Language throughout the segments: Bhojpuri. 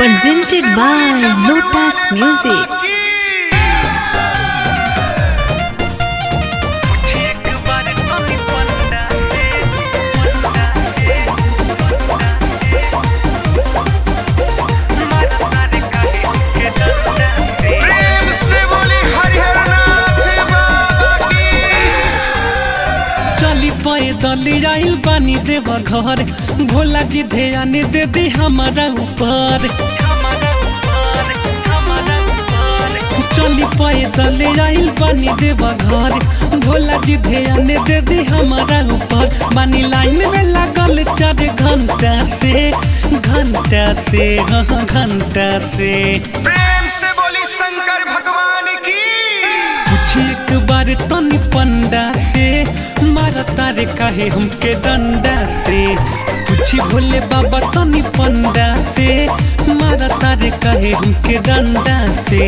presented by Lotus Music. प्रेम से बोली हरिहर नाथ बाबा की चली पैदल आइल बानी देव घर भोला जी ध्यान दे दी हमारा ऊपर चली पैदल आइल बानी देव घर भोला जी ध्यान दे दी हमारा ऊपर बानी लाइन में लगल चार घंटा से घंटा से हाँ घंटा से प्रेम से बोली शंकर भगवान की पूछी एक बार तनी पंडा से मारता रे काहे हमके डंडा से पूछी भोले बाबा तनी पंडा से मारता रे काहे हमके डंडा से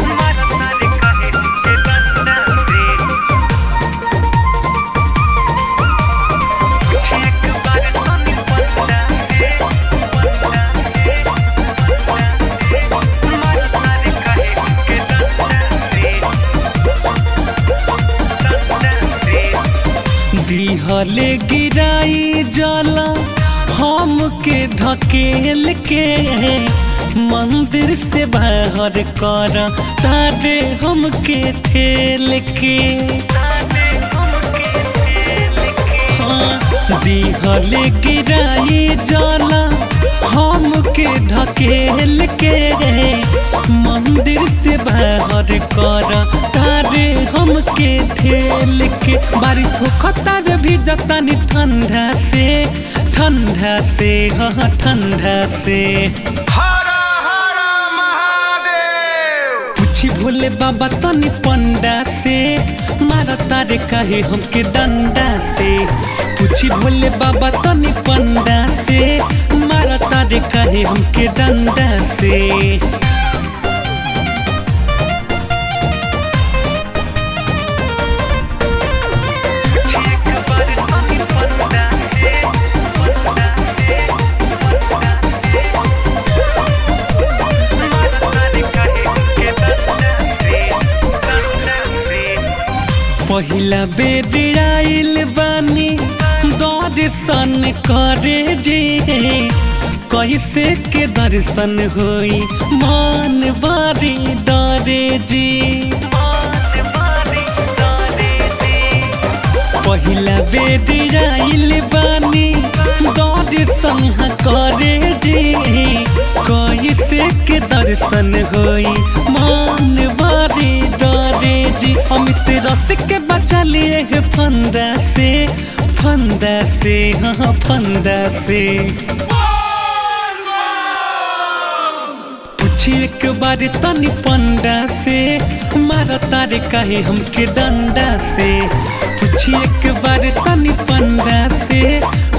दिहले गिराई जला हमके ढकेल के मंदिर से बाहर कर तारे हमके ठेल के हाँ, दिहले गिराई जला हमके ढकेल के मंदिर से बाहर कर तारे हमके ठेल के बारिश होखता रे भी जतानी ठंडा से ठंडा से हाँ ठंडा से हरा हरा महादेव पूछी भोले बाबा तनी पंडा से मारा तारे काहे हमके डंडा से पूछी भोले बाबा तनी पंडा से मारा तारे काहे हमके डंडा से पहिला बेर आइल बानी दर्शन करे जे कैसे के दर्शन होई मान बारी डरे जी पहिला बेर आइल बानी दर्शन करे जे कैसे के दर्शन होई मान बारी डरे जी अमित रस के बचा लिए है फंदा से फंदा से हाँ फंदा से पूछी एक बार तनी पंडा से मारा तारे काहे हमके डंडा से पूछी एक बार तनी पंडा से